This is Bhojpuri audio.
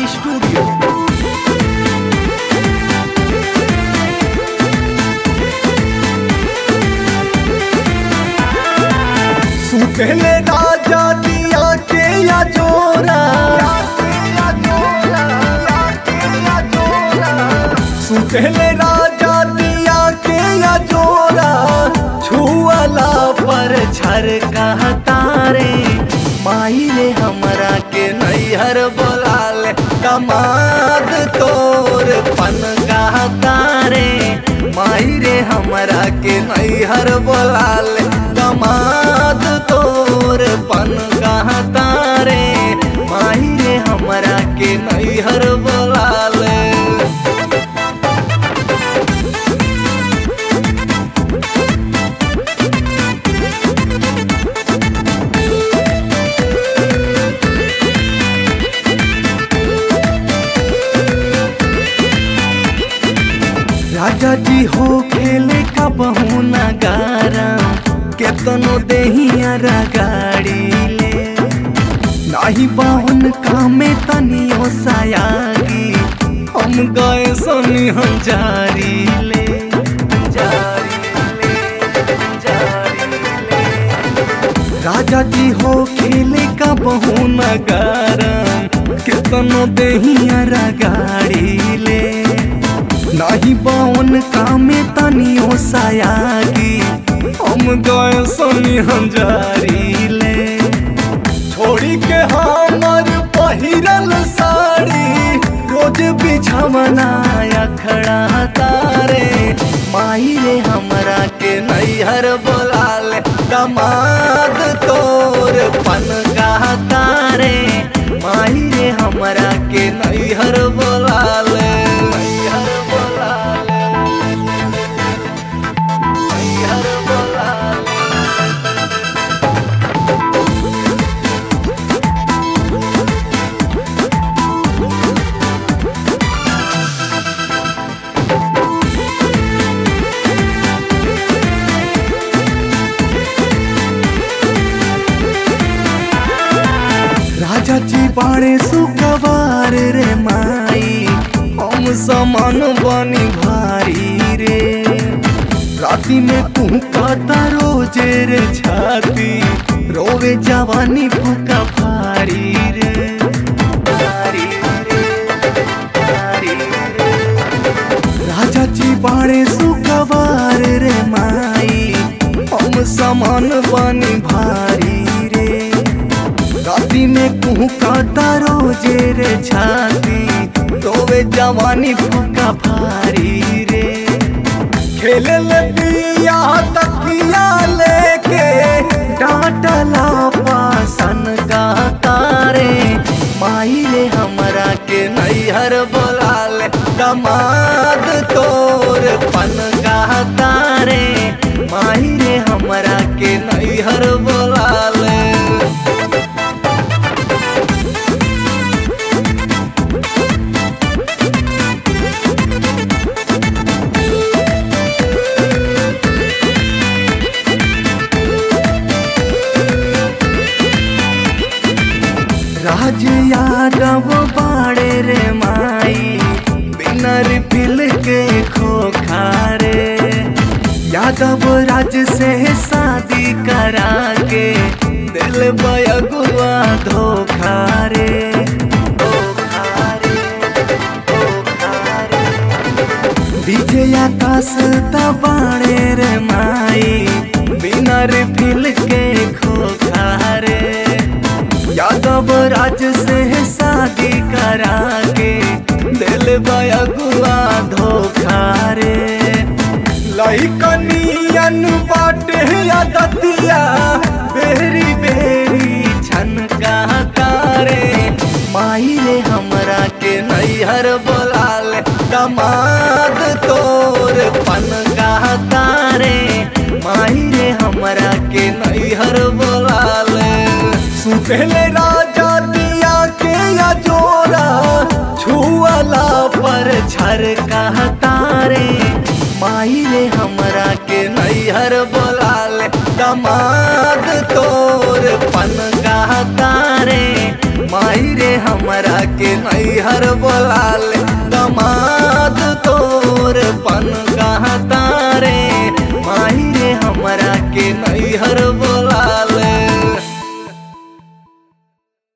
स्टूडियो सुखले राजा दिया के या जोरा सुखले राजा दिया के या जोरा छुअला पर छर तारे माई रे हमरा के नैहर बोलाले कमाद तोर पन तारे माई रे हमरा के नैहर बोलाले कमाद तोर पन तारे माई रे हमरा के नैहर बोलाले राजा जी हो खेले का बहुना गारा केतनो देहिया गाड़ी ले नाही बाहुन कामे तनियो सायागी हम गए सोनी हम जारी ले जारी ले जारी ले राजा जी हो खेले का बहुना गारा केतनो देहिया गाड़ी ले नाही बावन कामे तनियो सायागी हम गए सोनी हंजारी ले छोड़ी के हमर पहिरल साड़ी रोज बिछवना खड़ा तारे माई रे हमरा के नैहर बोलाले दमाद तोर पन तारे माई रे हमरा के नैहर बोलाले नैहर बोलाले नैहर बोलाले राजा जी बाड़े सुकवार रे माई हम समान बनी भारी रे राती में तू कहता रोजे रे छाती रोवे जवानी फूका भारी रे भारी रे, भारी रे। राजा जी बाड़े सुकवार रे माई हम समान बनी भारी रे राती में कुहू काटा रोजे रे छाती तोवे जवानी फूका भारी रे खेले ले दिया तकिया लेके डांटला पासन का तारे माई रे हमरा के नैहर बोलाले दमाद तोर पन का तारे माई रे हमरा के नैहर बोलाले राज यादव बाड़े रे माई बिनर पिल के खोखारे यादव राज से शादी करा के दिल बयगुआ धोखा रे धोखा रे, धोखा रे। विजय आकाश तबाड़े रे माई बिनर फिल के खोखारे यादव राज से शादी करा के दिल बयगुआ धोखा रे लइकनियन बाटे दतिया बेरी बेरी छनका तारे माई रे हमरा के नैहर बोलाले दमाद तोर पन तारे माई रे हमरा के नैहर बोलाले सुखले राजा दिया के या जोरा छुअला पर छर तारे माई रे हमरा के नैहर बोलाले दमाद तोर पन तारे माई रे हमरा हमरा के नैहर बोला ले